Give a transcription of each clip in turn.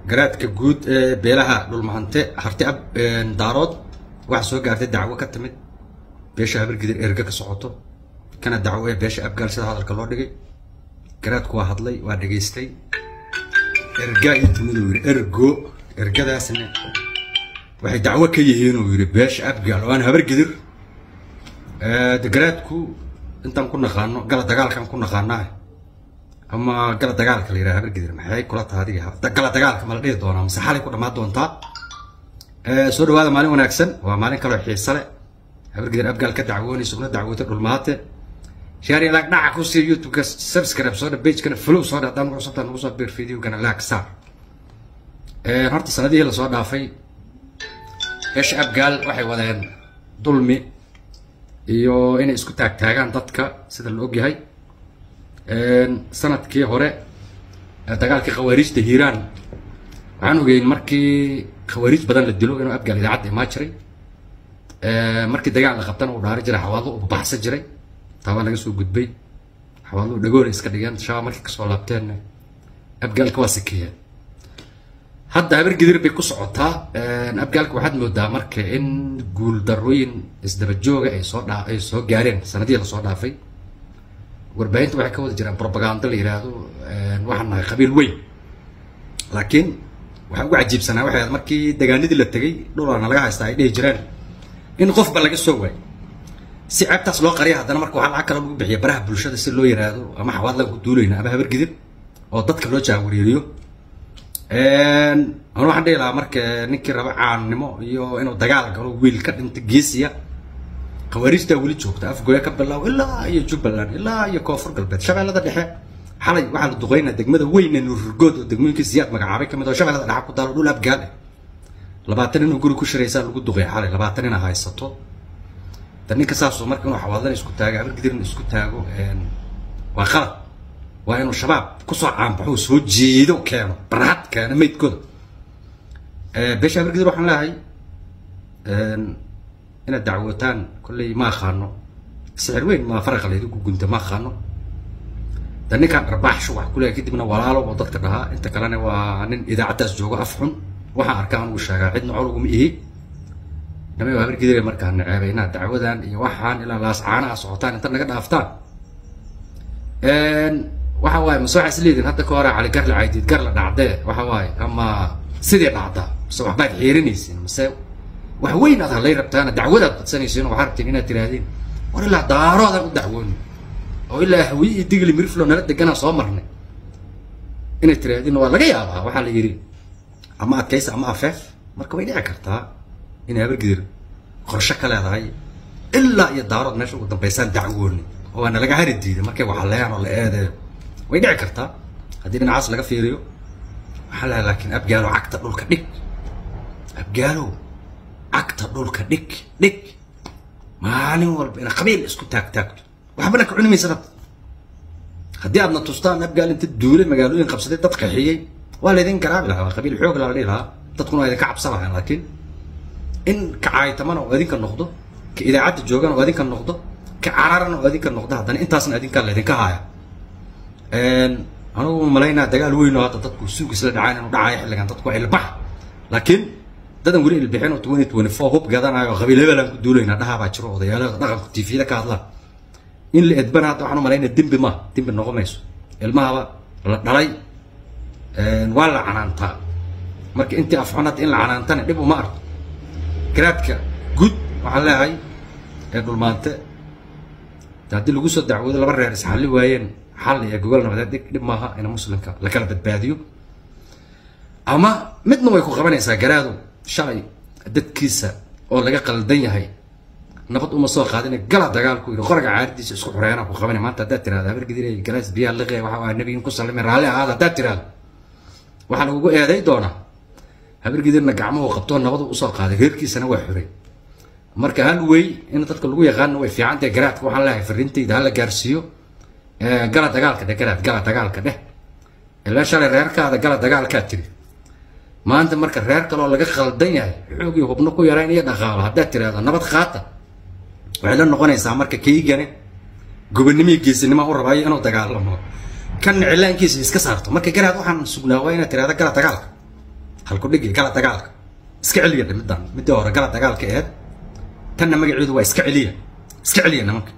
garaadka guud ee beelaha dhulmahante harti ab daarood waxaa soo gaartay dacwo ka timid beesha habargidir erga ka socoto kana dacwo ee beesha abgaal sida hadalka loo dhigay garaadku waa hadlay waa dhegaystay erga iyo timid uu yidhi ergo ergadaasna waxay dacwo ka yihiin uu yidhi beesha abgaal oo aan habargidir de garaadku intaan ku naqaano gala dagaalkan ku naqaanaa ama gala dagaalka la yidhaha habargidir maxay kula taha adiga gala dagaalka ma la dhihi doonaa mise xalay ku dhammaan doontaa soo dhawaada maalin wanaagsan waa maalin kaloo xiise leh habargidir abgaal ka dacwoonaysa una dacwootay dhulmaate shaari laag dhaca ku siiya youtube-ka subscribe soo dha pagekana follow soo dha haddaan nagu cusubtaa nagu soo beer videogana laag saar horta sanadihii lasoo dhaafay beesha abgaal waxay wadeen dulmi iyo inay isku taagtaagaan dadka sida la ogyahay sanadkii hore dagaalkii khawaariijta hiiraan waxaan ogeyn markii khawaariij badan la dilo inuu abgaal idaacadda imaa jiray markii dagaal la qabtana uu dhaari jiray xawaadlo uu baxsan jiray taa waa laga soo gudbay xawaadlo dhagoona iska dhigeen shaaba markii kasoo laabteenna abgaalka waa sikeeyeen hadda habargidir bay ku socotaa abgaalka waxaad moodaa marka in guul darooyin isdaba jooga ay soo dhaa ay soo gaareen sanadihii lasoo dhaafay warbaahinta waxay ka wada jiraan propaganda la yidhaahdo waxaan nahay qabiil weyn laakiin waxaa ugu cajiibsanaa waxay ahayd markii dagaanadii la tegay dhulana laga haystaa ay dhihi jireen in qofba laga soo waay si ceebtaas loo qariya haddana marka waxaa lacag kale lagu bixiya baraha bulshada si loo yiraahdo ama xawaad laga ku duulayna ama habargidir oo dadka loo jaawariiriyo anu waxaan dhihi lahaa marka ninkii raba caannimo iyo inuu dagaal galo wiil ka dhinta geesiya khawaariijtaa weli joogta afgoya ka bilaaw ilaa iyo jubbaland ilaa iyo koonfur galbeed shabeellada dhexe xalay waxaa la duqeynaa degmada weyne nuururgood oo degmooyinkii siyaad magacaabay kamid oo shabeellada dhexe ku taalo dhul abgaal ah labaatan inuu guri ku shiraysaa lagu duqeey xalay labaatan ina haysato da ninka saasoo marka inuu xawaadan isku taago habargidirna isku taago waa qalad waa inuu shabaab kusoo caanbaxo soo jeedo keeno barhad keeno maydkooda beesha habargidir waxaan leeyahay inaad dacwootaan kolley ma aqaano sixir weyn maa faraqa laydigu gunta ma aqaano da ninkaan arbaaxshu wax ku leeyahay kadibna walaalo oo dadka dhahaa inta kalena waa nin idaacaddaas joogo af xun waxaan arkaa anugu sheegaa cidna col uguma ihi dhamay waa habargidire markaa naceebay inaad dacwadan iyo waxaan ilaa laas caanaha socotaan inta naga dhaaftaan waxa waaye mase waxaa isleedin hadda ka hore cali garla caydiid garla dhacdee waxa waaye ama sidii dhacdaa mase waxbaad xiirinaysin mase wax weyn aad halay rabtaana dacwadaad badsanaysiin oo waxaa rabtiin inaad tirahdeen war ilaa daaroodaan u dacwooni oo ilaa hawiye iyo digli miriflo nala deganaa soo marnay inay tirahdeen waa laga yaabaa waxaa la yidhi ama adkaysa ama afeef marka way dhici kartaa inay habargidir qorsho ka leedahay ilaa iyo daarood meesha ugu dambaysaan dacwooni oo waa nalaga hari diiday markay waxaleeyaan oo la eedeeyo way dhici kartaa haddii dhinacaas laga fiiriyo waxaa leedahay laakiin abgaalow cagta dhulka dhig abgaalow cagta dhulka dhig dhig maalin walba ina qabiil isku taag taagto waxbana ka cuni maysa dad haddii aadna tustaan abgaal inta duulay magaalooyin qabsaday dad qaxiyey waa laydin garaabi lahaa waa qabiil xoog lala dhihi lahaa dadkuna waa idinka cabsan lahayn laakiin in ka caaytamana oo idinka noqdo ka idaacadda joogana oo idinka noqdo ka cararana oo idinka noqdo haddana intaasna idinka laydinka haaya anugu malaynaa dagaal weyn oo hadda dadku suug isla dhacaan inuu dhacayo xilligan dadku waa ilbax laakiin dadan weli ilbixin oo twenty twenty four hub gadanayo oo qabiil hebelaan ku duulayna dhahaa baa jiro odayaalada dhaqanku tifiyada ka hadlaan in la edbana hadda waxaan u malaynaa dembi ma dembi noqon mayso ilmahaba la dhalay waa la canaantaa marka intii afxun hadda in la canaantana dhib uma arko garaadka guud waxaan leeyahay ee dhulmaante haddii lagu soo dacwoodo laba reer isxalli waayeen xal iyo gogol nabadeed dhig dhib maaha in muslimka la kala badbaadiyo ama midna way ku qabanaysaa garaadu shalay dadkiisa oo laga qaldan yahay nabad uma soo qaadina gala dagaalku yidhi qoraga caaridiisa isku xureena ku qabanay maanta haddaad tirahdo habargidire galaas biyaa liqe waxa waa nabiyin ku sallimay raalli ahaada haddaad tirahdo waxaa lagugu eeday doonaa habargidirna gacmuhu qabtoo nabadu usoo qaaday reerkiisana waa xuray marka hal wey in dadka lagu yaqaano way fiican tahay garaadka waxaan leeyahay farriintayda hala gaarsiiyo gala dagaalka dheh garaad gala dagaalka dheh ilaa shalay reerkaada gala dagaalkaa tiri maanta marka reer kaloo laga khaldan yahay xoogii hubno ku yarayn iyo dhaqaalo haddaad tirahdo nabad qaata waxay la noqonaysaa marka kaygane gobonnimii geesinima u rabaayo inuu dagaalamo kan cilaankiisa iska saarto marka garaad waxaan sugnaa waa inaad tirahda gala dagaalka halkudhigi gala dagaalka iska celiya middan midii hore gala dagaalka aheyd tanna magaceedu waa iska celiya iska celiya nimanka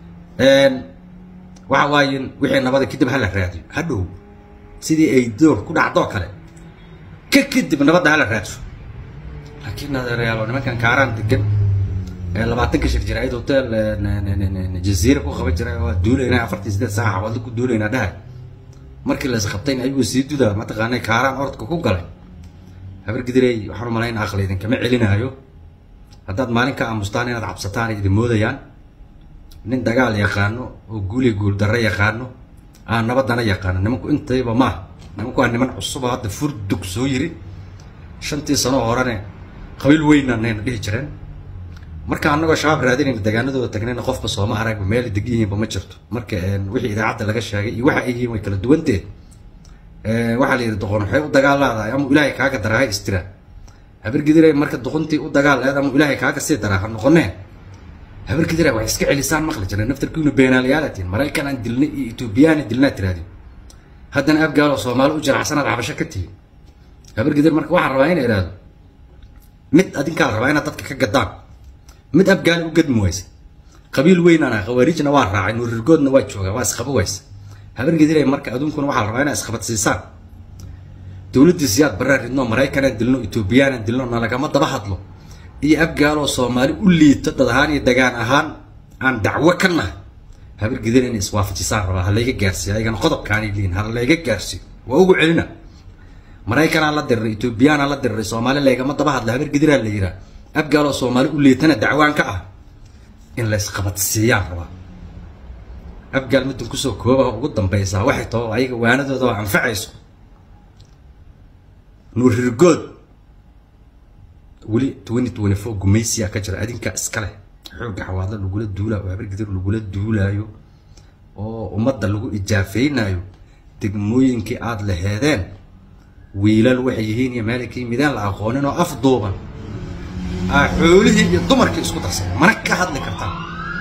waxa waaye wixii nabada kadib hala raadiyo hadhow sidii ay door ku dhacdoo kale ka kadib nabadda hala raadso laakiin adeerayaalo nimankan kaaraan degan labaatanka shir jiraayid hotel jaziira ku qaban jiray waa duulaynaa afartii sideed saaca xawaalda ku duulaynaa dhahay markii la isqabtayna ayuu sii dudaa mataqaanay kaaraan orodka ku galay habar gidirey waxaan u malaynaa aqli idinkama celinaayo haddaad maalin ka aamustaan inaad cabsataan idin moodayaan nin dagaal yaqaano oo guuli guul darre yaqaano aan nabadana yaqaano nimanku intayba maaha nimanku waa niman cusuba hadda furdug soo yiri shantii sano horene qabiil weynanayna dhihi jireen marka annagoo shabaab raadinayna degaanadooda tagnayna qofka sooma aragba meel degan yihiinba ma jirto marka wixii idaacadda laga sheegay iyo waxa ay yihiin way kala duwanteed waxaa la yidhi doqon waxay u dagaalaadahay ama ilaahay kaaga daraa ha istira habargidire marka doqontii u dagaal eed ama ilaahay kaaga sii daraa ha noqonee habargidire waxay iska celisaan maqli jireen naftarkiinu beenaalayaalatiin maraykan aan dilnay iyo etoobiyaan dilnaa tiraadi haddana abgaaloo soomaali u jiracsanaad cabasho ka tihi habargidir marka waxaan rabaa ina idhaahdo mid adinkaa rabaa inaad dadka ka gadaan mid abgaali u gadmi waysa qabiil weynana khawaarijna waa raacay nuurirgoodna waa joogaa waa isqabo waysa habargidire marka aduunkuna waxaa la rabaa inaa isqabadsiisaan dowladdii siyaad barraa ridno maraykanaan dilno etoobiyaanan dilno nalagama daba hadlo iyo abgaaloo soomaali u liito dad ahaan iyo dagaan ahaan aan dacwo ka nahay habargidire inay iswaafajisaan rabaa ha layga gaarsiiyo ayagana qodobkaanay liin ha layga gaarsiiyo waa ugu celina maraykanaa la diriray etoobiyaanaa la diriray soomaali laygama daba hadla habargidiraa la yiraa abgaaloo soomaali u liitana dacwaan ka ah in la isqabadsiiyaan rabaa abgaal middan kusoo kooba ugu dambaysaa waxay tao ayaga waanadooda oo anfacayso nuurirgood weli twenty twenty four gumaysiyaa ka jira adinka iska leh xoogga xawaadla lagula duulaayo oo habargidir lagula duulaayo oo ummadda lagu ijaafeynayo degmooyinkii aada laheedeen wiilal waxay yihiin iyo meelay ka yimideen la aqoonin oo af duuban aa xoolihii iyo dumarkii isku darsan mana ka hadli kartaan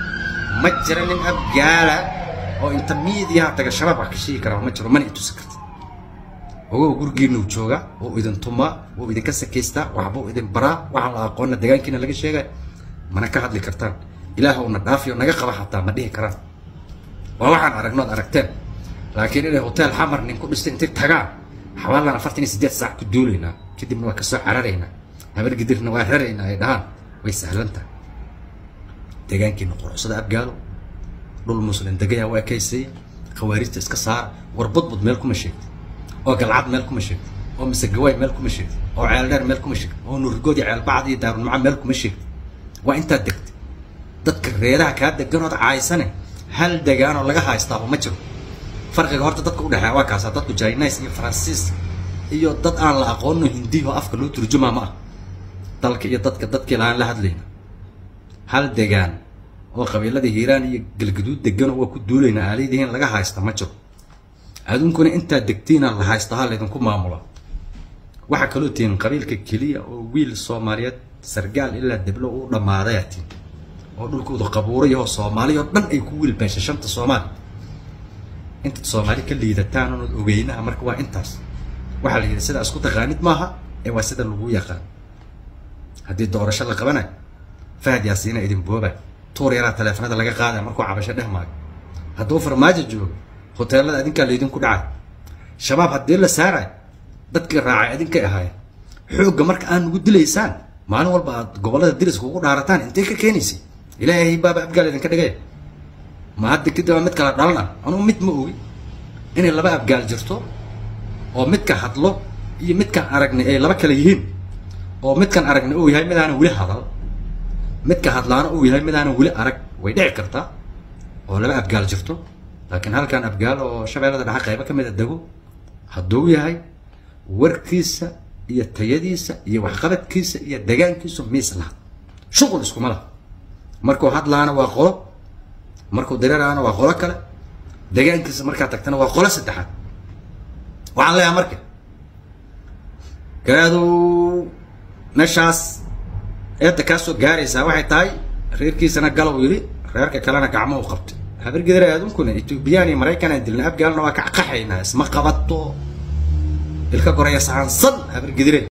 ma jira nin abgaala oo inta miidiyaha taga shabaab wax ka sheegi karaa ma jiro mana itusi karta ogow gurigiinuu jooga oo idin tumaa oo idinka sakaystaa waxbuu idin baraa waxaan la aqoonna degaankiina laga sheegay mana ka hadli kartaan ilaah una dhaafiyo naga qaba xataa ma dhihi karaan waa waxaan aragnood aragteen laakiin inay hotel xamar nin ku dhistay intay tagaan xawaalan afartan iyo siddeed saac ku duulaynaa kadibna waa kasoo cararaynaa habargidirna waa raraynaa ay dhahaan way sahlan tahay deegaankiina quruxsada abgaalo dhul muslim degaya waa kaysaya khawaarijta iska saara war budbud meel kuma sheegta oo galcad meel kuma sheegta oo misegawaay meel kuma sheegta oo ceeldheer meel kuma sheegta oo nuurgood iyo ceelbacd iyo daarulmaca meel kuma sheegta waa intaad degta dadka reeraha kaa deganood caaysane hal degaanoo laga haystaaba ma jiro farqiga horta dadka udhexeeya waa kaasa dadku jainis iyo faransiis iyo dad aan la aqoono hindiyo afka loo turjumaa ma ah dalka iyo dadka dadkii laaan la hadlayna hal degaan oo qabiiladii hiiraan iyo galgaduud degan waa ku duulayna aaladihiin laga haysta ma jiro aduunkuna intaad degtiina la haysta ha laydinku maamula waxaa kaloo tihiin qabiilka keliya oo wiil soomaaliyeed sargaal ilaa deblo u dhammaadaya tihin oo dhulkooda qabuurayahoo soomaaliya oo dhan ay ku wiil beesha shanta soomaali intaad soomaali ka liidataan oonad ogeynaha marka waa intaas waxaa la yidhi sidaa isku taqaanid maaha ee waa sida lagu yaqaan haddii doorasho la qabanayo fahad yaasiina idin booba tuur yaraa taleefanada laga qaadaya markuu cabasho dheh maayo hadduu farmaajo joogo hoteelada adinkaa laydinku dhacay shabaab haddii la saarayo dadkii raacay adinkay ahaayeen xoogga marka aan nugu dilaysaan maalin walba aad gobollada diriska ugu dhaarataan intay ka keenaysay ilaahay baaba abgaal idinka dhigay ma hadda kadib waa mid kala dhalana anugu mid ma ogi inay laba abgaal jirto oo midka hadlo iyo midkan aragnay ay laba kale yihiin oo midkan aragnay uu yahay mid aanan weli hadal midka hadlaana uu yahay mid aanan weli arag way dhici kartaa oo laba abgaal jirto laakiin halkan abgaal oo shabeellada dhexe qaybo ka mid a dego hadduu yahay warkiisa iyo tayadiisa iyo waxqabadkiisa iyo degaankiisu miis laha shuqul iskuma laha markuu hadlaana waa qolo markuu dareeraana waa qolo kale degaankiisa markaa tagtana waa qolo saddexaad waxaan leeyahay marka gaadu meeshaas eedda kaa soo gaaraysaa waxay tahay reerkiisana galow yidhi reerka kalena gacmo u qabtay habargedara adunkuna etoobiyaan iyo maraykan aan dilna afgaalna waa ka qaxaynaa isma qabato ilka goraya saansan habargedire